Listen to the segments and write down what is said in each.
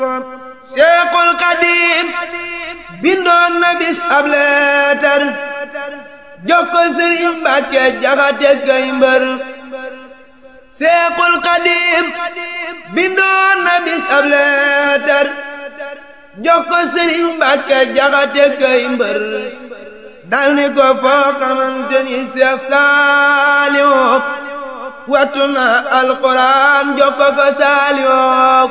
Seexul Xadiim bindoon na bis ab leetar jox ko Sëriñ Mbàkke Jaxate kay mbër Seexul Xadiim bindoon na bis ab leetar jox ko Sëriñ Mbàkke Jaxate kay mbër dal ni ko foo xamante ni Seex Saaliw wattu na alxuraan jox ko ko Saaliw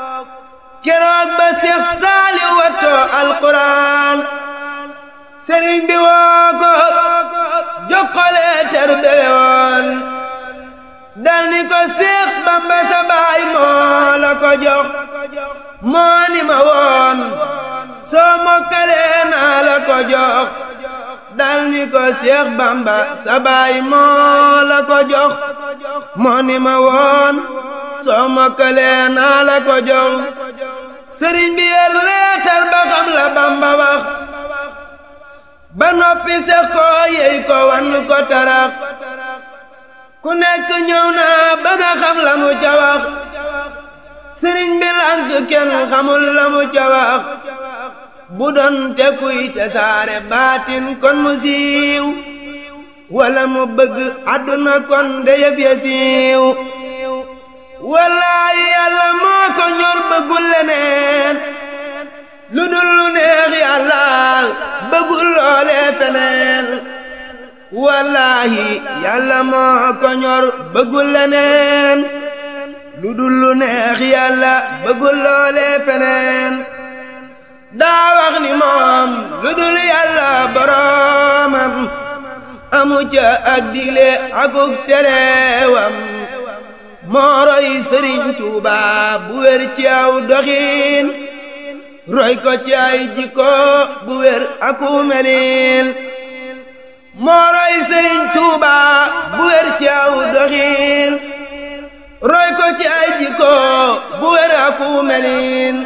keroog ba Seex Saaliw wattoo alxuraan sëriñ bi woo ko jox ko leetar beyoon dal ni ko Seex Bamba sa baay moo la ko jox moo ni ma woon soo mokkalee naa la ko jox dal ni ko Seex Bamba sa baay moo la ko jox moo ni ma woon soo mokkalee naa la ko jox sëriñ bi yer leetar ba xam la Bamba wax ba noppi sex ko yey ko wan ko tarax ku nekk ñëw na bëgg a xam la mu ca wax sëriñ bi lànk kenn xamul la mu ca wax bu doon te kuy te saare baatin kon mu siiw wala mu bëgg àdduna kon de yëf ya siiw wallaahi yàlla moo ko ñor bëggul leneen lu dul lu neex yàlla bëggul loolee feneen wallaahi yàlla moo ko ñor bëggul leneen lu dul lu neex yàlla bëggul loolee feneen daa wax ni moom lu dul yàlla boroomam amu ca ak digle akuk terewam moo roy sëriñ Tuuba bu wér ci aw doxiin roy ko ci ay jikko bu wér aku melin moo roy sëriñ Tuuba bu wér ci aw doxiin roy ko ci ay jikko bu wér aku melin